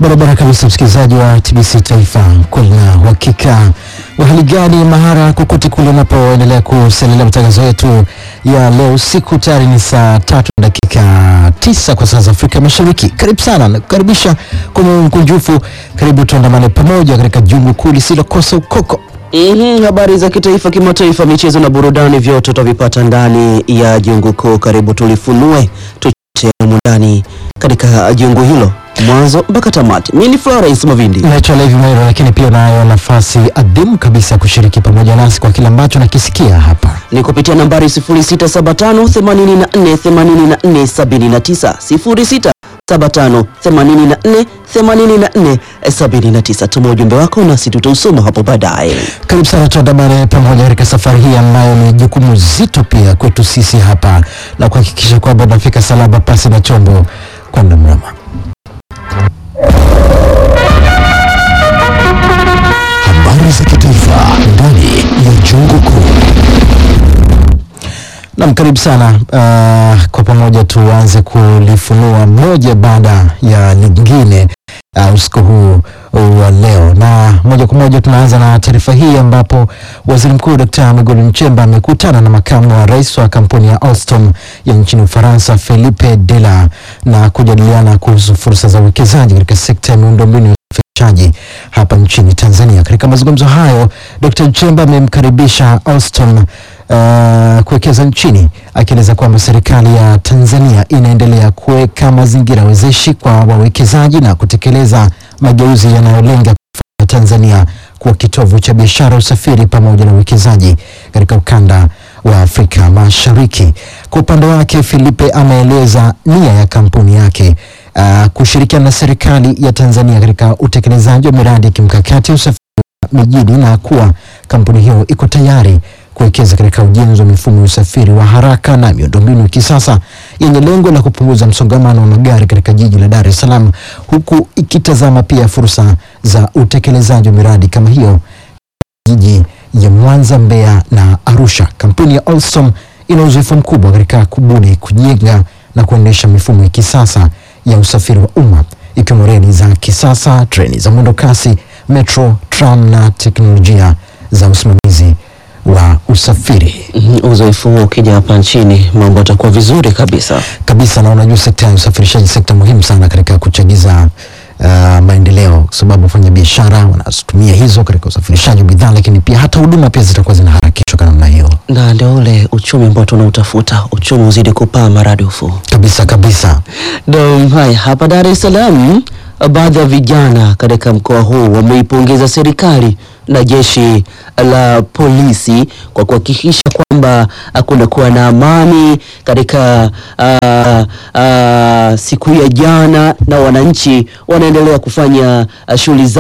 Barabara kabisa, msikilizaji wa TBC Taifa, kuna uhakika wa hali gani mahara kokote kule unapoendelea kusalia matangazo yetu ya leo usiku. Tayari ni saa tatu na dakika tisa kwa saa za Afrika Mashariki. Karibu sana, nakukaribisha kwa moyo mkunjufu. Karibu tuandamane pamoja katika jungu kuu lisilokosa ukoko. Mhm, habari za kitaifa, kimataifa, michezo na burudani, vyote utavipata ndani ya jungu kuu. Karibu tulifunue tuchote humu ndani katika jungu hilo mwanzo mpaka tamati. Mimi ni Florence Mavindi. Naitwa Levi Mairo, lakini pia unayo nafasi adhimu kabisa ya kushiriki pamoja nasi kwa kile ambacho nakisikia hapa. ni kupitia nambari 0675 84 84 79 0675 84 84 79. Tuma ujumbe wako nasi tutausoma hapo baadaye. Karibu sana tuandamane pamoja katika safari hii ambayo ni jukumu zito pia kwetu sisi hapa la kuhakikisha kwamba tunafika salama pasi na chombo kwenda mrama. Habari za kitaifa ndani ya jungu kuu. Nam, karibu sana. Uh, kwa pamoja tuanze kulifunua moja baada ya lingine uh, usiku huu wa leo, na moja kwa moja tunaanza na taarifa hii ambapo waziri mkuu Dkt. Mwigulu Nchemba amekutana na makamu wa rais wa kampuni ya Alstom ya nchini Ufaransa Philippe Dela na kujadiliana kuhusu fursa za uwekezaji katika sekta ya miundombinu ya usafirishaji hapa nchini Tanzania. Katika mazungumzo hayo, Dkt. Nchemba amemkaribisha Alstom uh, kuwekeza nchini akieleza kwamba serikali ya Tanzania inaendelea kuweka mazingira wezeshi kwa wawekezaji na kutekeleza mageuzi yanayolenga kufanya Tanzania kuwa kitovu cha biashara, usafiri pamoja na uwekezaji katika ukanda wa Afrika Mashariki. Kwa upande wake, Filipe ameeleza nia ya kampuni yake uh, kushirikiana na serikali ya Tanzania katika utekelezaji wa miradi ya kimkakati ya usafiri wa mijini na kuwa kampuni hiyo iko tayari kuwekeza katika ujenzi wa mifumo ya usafiri wa haraka na miundombinu ya kisasa yenye lengo la kupunguza msongamano wa magari katika jiji la Dar es Salaam, huku ikitazama pia fursa za utekelezaji wa miradi kama hiyo jiji ya Mwanza, Mbeya na Arusha. Kampuni ya Alstom ina uzoefu mkubwa katika kubuni, kujenga na kuendesha mifumo ya kisasa ya usafiri wa umma ikiwemo reli za kisasa, treni za mwendo kasi, metro, tram na teknolojia za usimamizi wa usafiri Mhm, Uzoefu huo ukija hapa nchini mambo yatakuwa vizuri kabisa. kabisa. Na unajua sekta ya usafirishaji sekta muhimu sana katika kuchagiza uh, maendeleo, kwa sababu wafanya biashara wanatumia hizo katika usafirishaji wa bidhaa, lakini pia hata huduma pia zitakuwa zinaharakishwa kwa namna hiyo. Na ndio ule uchumi ambao tunautafuta, uchumi uzidi kupaa maradufu. Kabisa kabisa. Naam, haya hapa Dar es Salaam, baadhi ya vijana katika mkoa huu wameipongeza serikali na jeshi la polisi kwa kuhakikisha kwamba kunakuwa na amani katika ah, ah, siku ya jana, na wananchi wanaendelea kufanya ah, shughuli zao